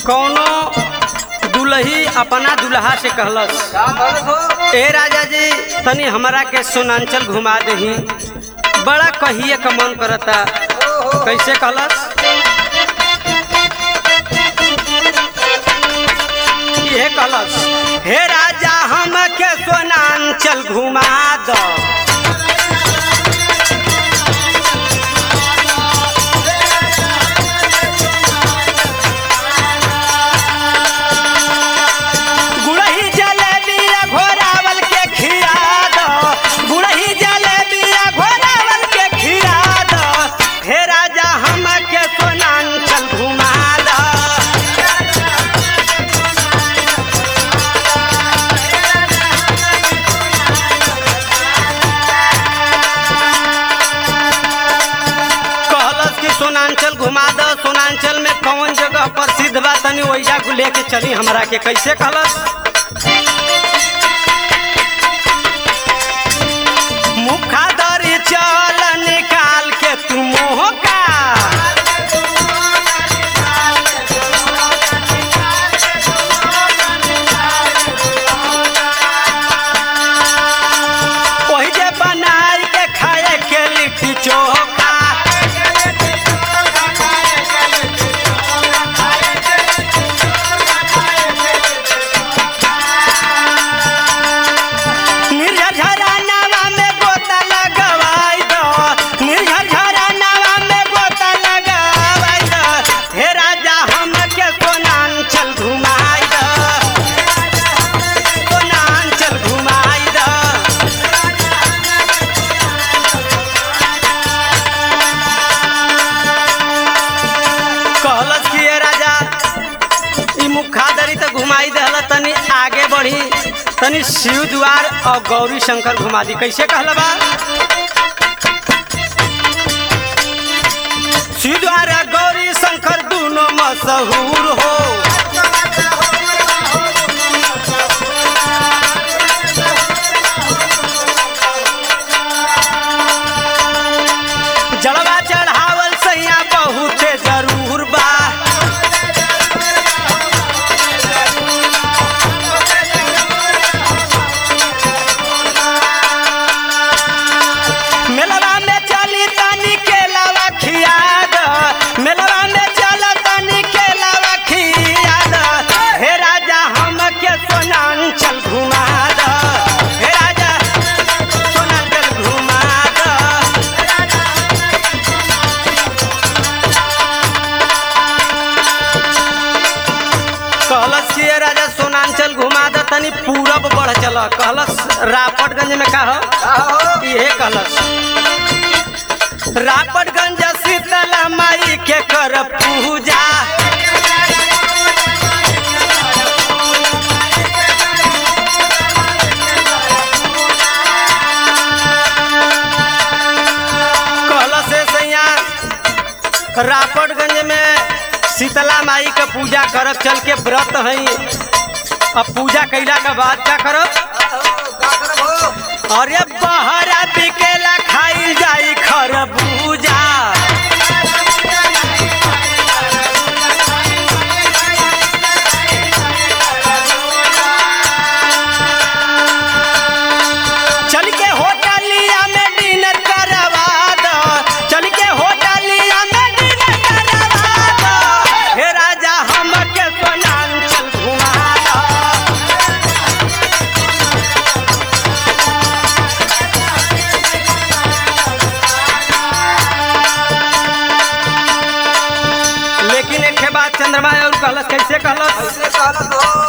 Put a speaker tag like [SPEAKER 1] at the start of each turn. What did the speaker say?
[SPEAKER 1] कौनो दुल्ही अपना दुल्हा से कहलस
[SPEAKER 2] का कहलस हो
[SPEAKER 1] ए राजा जी तनी हमरा के सोनांचल घुमा दही बड़ा कहिए का मन करता
[SPEAKER 2] ओ हो
[SPEAKER 1] कैसे कहलस ये कहलस हे राजा हम के सोनांचल घुमा दो गुड़ही जलेबिया घोरावल के खिया दो गुड़ही जलेबिया घोरावल के खिया दो हे राजा हम के सोनांचल घुमा दो कहलस कि सोनांचल घुमा दो सोनांचल में कौन जगह प्रसिद्ध बा तनी वैजा को लेके चली हमरा के कैसे कहलस मुखा दरी चल निकाल के तू मोह का वही जे बनाई के खाए के लिट्टी चोखा निर्झरा नावा में गोता लगवाई दो निर्झरा नावा में गोता लगवाई दो हे राजा हम के सोनांचल घुमाई दो सोनांचल घुमाई दो कहलस कि ये राजा ई मुखादरी तो घुमाई दहल तनी आगे बढ़ी तनी शिव द्वार और गौरी शंकर घुमा दी कैसे कहल बा शिव द्वार और गौरी शंकर दोनों मशहूर हो जलवा चढ़ावल सैया बहुते जरूर बा मेलवा में चली तनी के लावा खिया द मेलवा में चल तनी के लावा खिया द हे राजा हम के सोनांचल घुमा द हे राजा सोनांचल घुमा द कहलस कि ये राजा सोनांचल घुमा द तनी पूरब बढ़ चल कहलस रापटगंज में का हो
[SPEAKER 2] का हो
[SPEAKER 1] इहे कहलस रापटगंज शीतला माई के कर पूजा कहलस से सैया रापटगंज में शीतला माई के पूजा करब चल के व्रत हई अब पूजा कैला के बाद क्या करब
[SPEAKER 2] का करब हो
[SPEAKER 1] अरे बहरा बिकेला खाइल जाई खरबूजा चल के होटलिया में डिनर करवा दो चल के होटलिया में डिनर करवा दो हे राजा हम के सोनांचल घुमा दो लेकिन एक के बाद चंद्रमा और कहलस कैसे कहलस
[SPEAKER 2] ऐसे कहलस हो